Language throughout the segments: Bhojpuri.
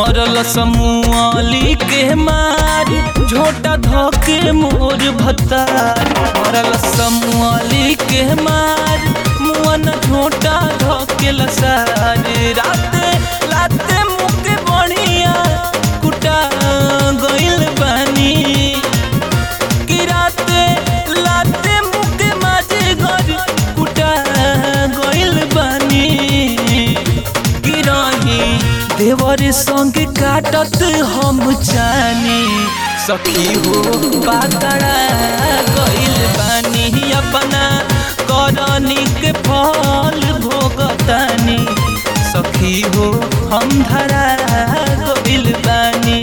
मरल समूहली के मार झोटा धोके मोर भतार मरल समूहली के मार मुअन झोटा धोके लसार राते लाते मुके बढ़िया कुटा गइल बानी कि राते लाते मुके माझे घर कुटा गइल बानी कि रही देवर संग काटत हम जानी सखी हो पातड़ा गइल बानी अपना करनी के फल भोगतानी सखी हो हम धरा गइल बानी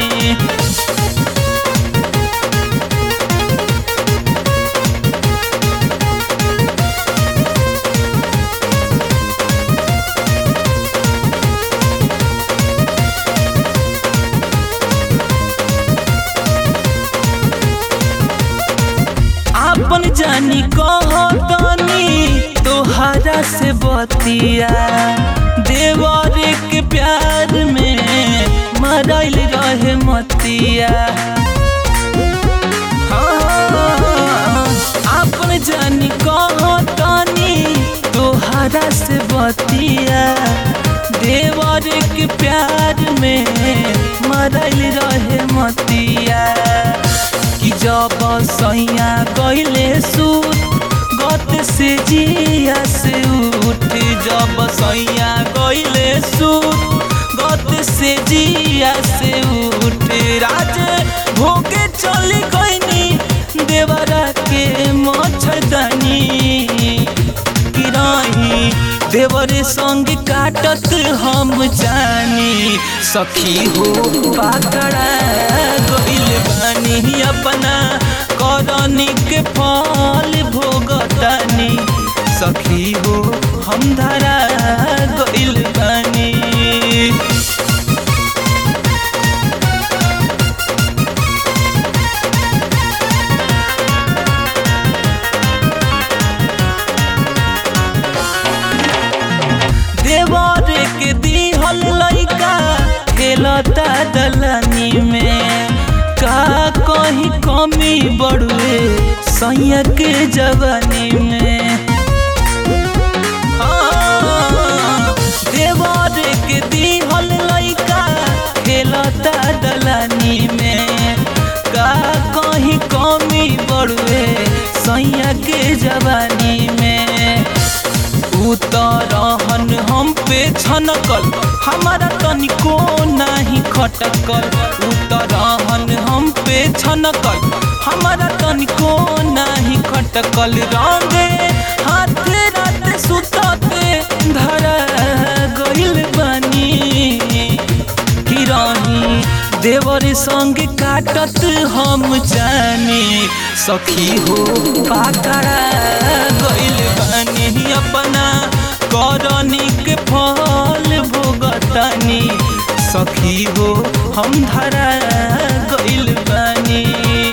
आपन जानी कहतनी तोहरा से बतिया देवर के प्यार में मरल रहे मतिया हाँ, आपन जानी कहतनी तोहरा से बतिया देवर के प्यार में मरल रहे मतिया कि जब सैया गइले सूत गत से जिया से उठ जब सैया गइले सूत गत से जिया से उठ राज भोगे चली गइनी देवरा के मच्छरदानी कि रही देवरे संग काटत हम जानी सखी हो पाकड़ा गइल बानी अपना करनी के फल भोगतानी सखी हो हम धरा गइल बानी देवर के दिहल लइका खेलता दलनी में का कहीं कमी बड़ुए सैया के जवानी में हाँ, देवर के दिहल लइका खेलता दलनी में का कहीं कमी बड़ुए सैया के जवानी में उतरहन हम पे छनकल हमारा तनिको नाही खटकल उतरहन हम पे छनकल हमारा तनिको नाही खटकल रंगे हाथ रात सुतते धरा गइल बानी कि रही देवर संग काटत हम जानी सखी हो पाकड़ा गइल बानी अपना करनी के फल भोगतानी सखी हो हम धरा गइल बानी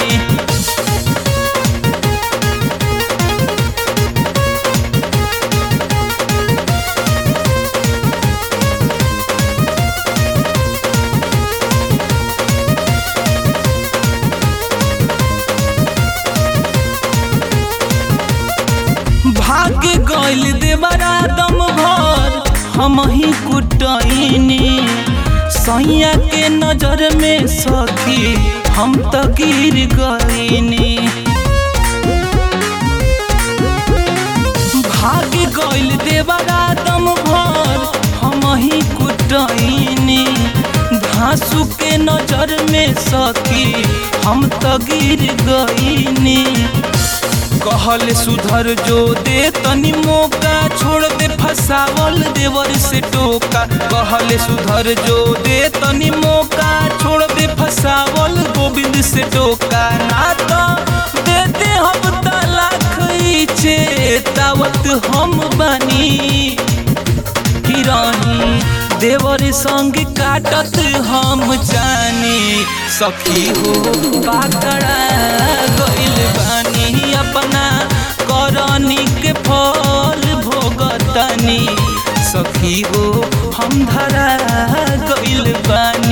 भाग गइल देवरा दम भर हम ही कुटैनी सैया के नजर में सखी हम तो गिर गईनी भाग गइल देवरा दम भर हम ही कुटैनी धांसू के नजर में सखी हम तो गिर गईनी कहल सुधर जो दे तनी मौका छोड़ दे फसावल देवर से टोका कहल सुधर जो दे तनी मौका छोड़ दे फसावल गोविंद से टोका ना तो देते हम तलाक चेतावत हम बनी कि रही देवर संग काटत हम जानी सखी हो पाकड़ा गइल बानी अपना करनी के फल भोगतनी सखी हो हम धरा गइल बानी